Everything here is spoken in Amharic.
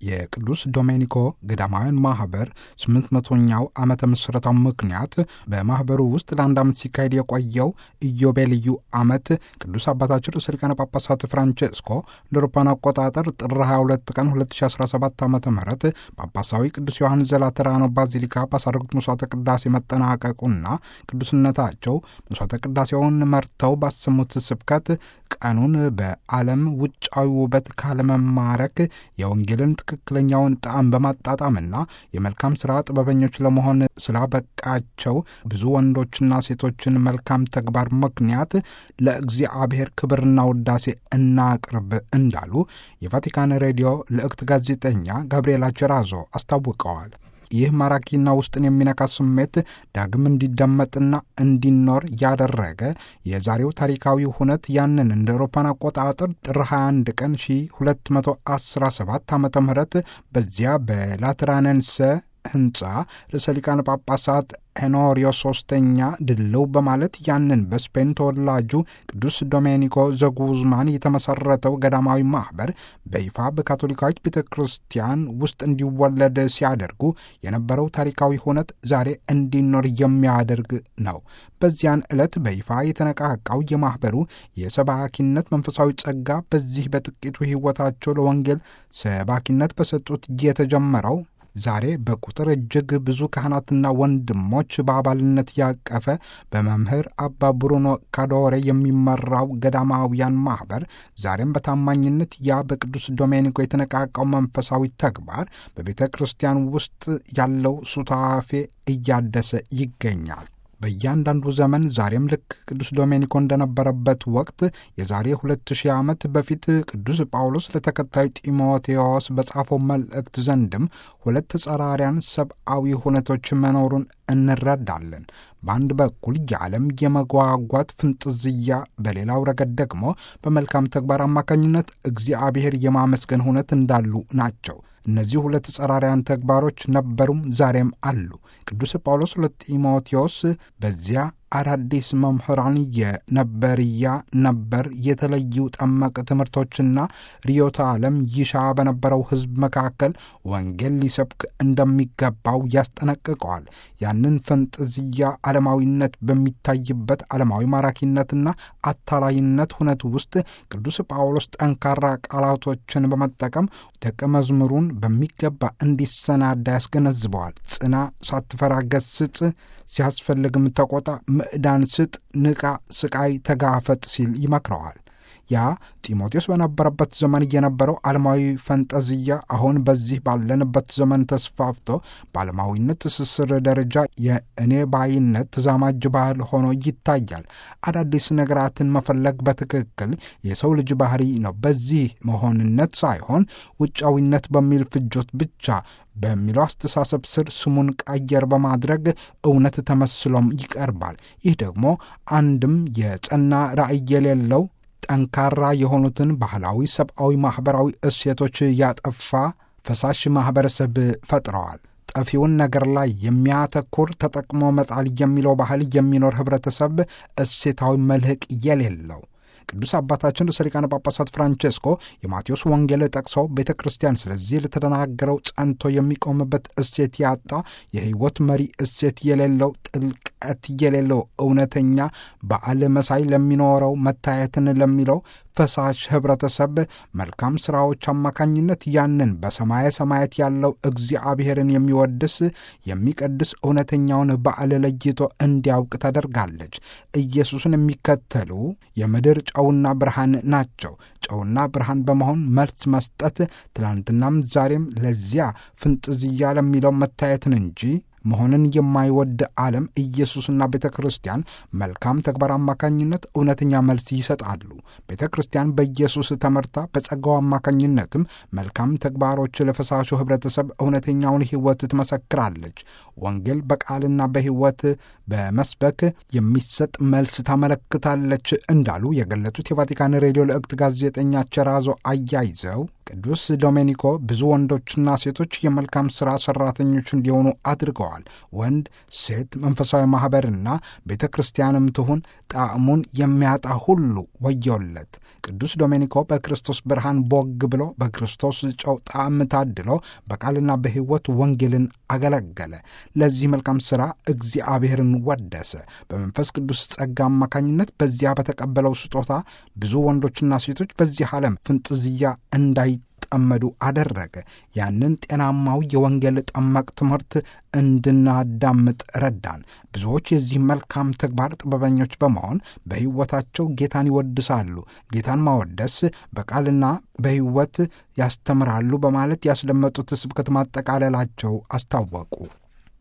የቅዱስ ዶሜኒኮ ገዳማውያን ማህበር ስምንት መቶኛው ዓመተ ምስረታው ምክንያት በማህበሩ ውስጥ ለአንድ ዓመት ሲካሄድ የቆየው ኢዮቤልዩ ዓመት ቅዱስ አባታችን ርዕሰ ሊቃነ ጳጳሳት ፍራንቼስኮ እንደ አውሮፓውያን አቆጣጠር ጥር 22 ቀን 2017 ዓ ም ጳጳሳዊ ቅዱስ ዮሐንስ ዘላተራኖ ባዚሊካ ባሳረጉት መስዋዕተ ቅዳሴ መጠናቀቁና ቅዱስነታቸው መስዋዕተ ቅዳሴውን መርተው ባሰሙት ስብከት ቀኑን በዓለም ውጫዊ ውበት ካለመማረክ የወንጌልን ትክክለኛውን ጣዕም በማጣጣምና የመልካም ሥራ ጥበበኞች ለመሆን ስላበቃቸው ብዙ ወንዶችና ሴቶችን መልካም ተግባር ምክንያት ለእግዚአብሔር ክብርና ውዳሴ እናቅርብ እንዳሉ የቫቲካን ሬዲዮ ልዕክት ጋዜጠኛ ጋብርኤላ ቸራዞ አስታውቀዋል። ይህ ማራኪና ውስጥን የሚነካ ስሜት ዳግም እንዲደመጥና እንዲኖር ያደረገ የዛሬው ታሪካዊ ሁነት ያንን እንደ አውሮፓን አቆጣጠር ጥር 21 ቀን 1217 ዓ ም በዚያ በላትራነንሰ ህንፃ ርዕሰ ሊቃነ ጳጳሳት ሄኖሪዮ ሶስተኛ ድልው በማለት ያንን በስፔን ተወላጁ ቅዱስ ዶሜኒኮ ዘጉዝማን የተመሰረተው ገዳማዊ ማኅበር በይፋ በካቶሊካዊት ቤተ ክርስቲያን ውስጥ እንዲወለድ ሲያደርጉ የነበረው ታሪካዊ ሁነት ዛሬ እንዲኖር የሚያደርግ ነው። በዚያን ዕለት በይፋ የተነቃቃው የማኅበሩ የሰባኪነት መንፈሳዊ ጸጋ በዚህ በጥቂቱ ሕይወታቸው ለወንጌል ሰባኪነት በሰጡት የተጀመረው ዛሬ በቁጥር እጅግ ብዙ ካህናትና ወንድሞች በአባልነት ያቀፈ በመምህር አባ ብሩኖ ካዶሬ የሚመራው ገዳማውያን ማኅበር ዛሬም በታማኝነት ያ በቅዱስ ዶሜኒኮ የተነቃቃው መንፈሳዊ ተግባር በቤተ ክርስቲያን ውስጥ ያለው ሱታፌ እያደሰ ይገኛል። በእያንዳንዱ ዘመን ዛሬም ልክ ቅዱስ ዶሜኒኮ እንደነበረበት ወቅት የዛሬ ሁለት ሺህ ዓመት በፊት ቅዱስ ጳውሎስ ለተከታዩ ጢሞቴዎስ በጻፈው መልእክት ዘንድም ሁለት ጸራሪያን ሰብአዊ ሁነቶች መኖሩን እንረዳለን። በአንድ በኩል የዓለም የመጓጓት ፍንጥዝያ፣ በሌላው ረገድ ደግሞ በመልካም ተግባር አማካኝነት እግዚአብሔር የማመስገን ሁነት እንዳሉ ናቸው። እነዚህ ሁለት ጸራሪያን ተግባሮች ነበሩም ዛሬም አሉ። ቅዱስ ጳውሎስ ለጢሞቴዎስ በዚያ አዳዲስ መምህራን የነበርያ ነበር የተለዩ ጠመቅ ትምህርቶችና ርዕዮተ ዓለም ይሻ በነበረው ሕዝብ መካከል ወንጌል ሊሰብክ እንደሚገባው ያስጠነቅቀዋል። ያንን ፈንጠዝያ ዓለማዊነት በሚታይበት ዓለማዊ ማራኪነትና አታላይነት ሁነት ውስጥ ቅዱስ ጳውሎስ ጠንካራ ቃላቶችን በመጠቀም ደቀ መዝሙሩን በሚገባ እንዲሰናዳ ያስገነዝበዋል። ጽና፣ ሳትፈራ ገስጽ፣ ሲያስፈልግም ተቆጣ፣ ምዕዳን ስጥ፣ ንቃ፣ ስቃይ ተጋፈጥ ሲል ይመክረዋል። ያ ጢሞቴዎስ በነበረበት ዘመን የነበረው ዓለማዊ ፈንጠዝያ አሁን በዚህ ባለንበት ዘመን ተስፋፍቶ በዓለማዊነት ትስስር ደረጃ የእኔ ባይነት ተዛማጅ ባህል ሆኖ ይታያል። አዳዲስ ነገራትን መፈለግ በትክክል የሰው ልጅ ባህሪ ነው። በዚህ መሆንነት ሳይሆን ውጫዊነት በሚል ፍጆት ብቻ በሚለው አስተሳሰብ ስር ስሙን ቀየር በማድረግ እውነት ተመስሎም ይቀርባል። ይህ ደግሞ አንድም የጸና ራዕይ የሌለው ጠንካራ የሆኑትን ባህላዊ፣ ሰብአዊ፣ ማኅበራዊ እሴቶች ያጠፋ ፈሳሽ ማኅበረሰብ ፈጥረዋል። ጠፊውን ነገር ላይ የሚያተኩር ተጠቅሞ መጣል የሚለው ባህል የሚኖር ኅብረተሰብ እሴታዊ መልህቅ የሌለው ቅዱስ አባታችን ርዕሰ ሊቃነ ጳጳሳት ፍራንቼስኮ የማቴዎስ ወንጌል ጠቅሰው ቤተ ክርስቲያን ስለዚህ ለተደናገረው ጸንቶ የሚቆምበት እሴት ያጣ የሕይወት መሪ እሴት የሌለው ጥልቀት የሌለው እውነተኛ በዓል መሳይ ለሚኖረው መታየትን ለሚለው ፈሳሽ ኅብረተሰብ መልካም ሥራዎች አማካኝነት ያንን በሰማየ ሰማያት ያለው እግዚአብሔርን የሚወድስ የሚቀድስ እውነተኛውን በዓል ለይቶ እንዲያውቅ ታደርጋለች። ኢየሱስን የሚከተሉ የምድር ጨውና ብርሃን ናቸው። ጨውና ብርሃን በመሆን መልስ መስጠት ትናንትናም ዛሬም ለዚያ ፍንጥዝያ ለሚለው መታየትን እንጂ መሆንን የማይወድ ዓለም ኢየሱስና ቤተ ክርስቲያን መልካም ተግባር አማካኝነት እውነተኛ መልስ ይሰጣሉ። ቤተ ክርስቲያን በኢየሱስ ተመርታ በጸጋው አማካኝነትም መልካም ተግባሮች ለፈሳሹ ኅብረተሰብ እውነተኛውን ሕይወት ትመሰክራለች። ወንጌል በቃልና በሕይወት በመስበክ የሚሰጥ መልስ ታመለክታለች እንዳሉ የገለጹት የቫቲካን ሬዲዮ ልዕክት ጋዜጠኛ ቸራዞ አያይዘው ቅዱስ ዶሜኒኮ ብዙ ወንዶችና ሴቶች የመልካም ሥራ ሠራተኞች እንዲሆኑ አድርገዋል። ወንድ፣ ሴት፣ መንፈሳዊ ማኅበርና ቤተ ክርስቲያንም ትሁን ጣዕሙን የሚያጣ ሁሉ ወዮለት። ቅዱስ ዶሜኒኮ በክርስቶስ ብርሃን ቦግ ብሎ በክርስቶስ ጨው ጣዕም ታድሎ በቃልና በሕይወት ወንጌልን አገለገለ። ለዚህ መልካም ሥራ እግዚአብሔርን ወደሰ። በመንፈስ ቅዱስ ጸጋ አማካኝነት በዚያ በተቀበለው ስጦታ ብዙ ወንዶችና ሴቶች በዚህ ዓለም ፍንጥዝያ እንዳይጠመዱ አደረገ። ያንን ጤናማው የወንጌል ጠመቅ ትምህርት እንድናዳምጥ ረዳን። ብዙዎች የዚህ መልካም ተግባር ጥበበኞች በመሆን በሕይወታቸው ጌታን ይወድሳሉ። ጌታን ማወደስ በቃልና በሕይወት ያስተምራሉ በማለት ያስደመጡት ስብከት ማጠቃለላቸው አስታወቁ።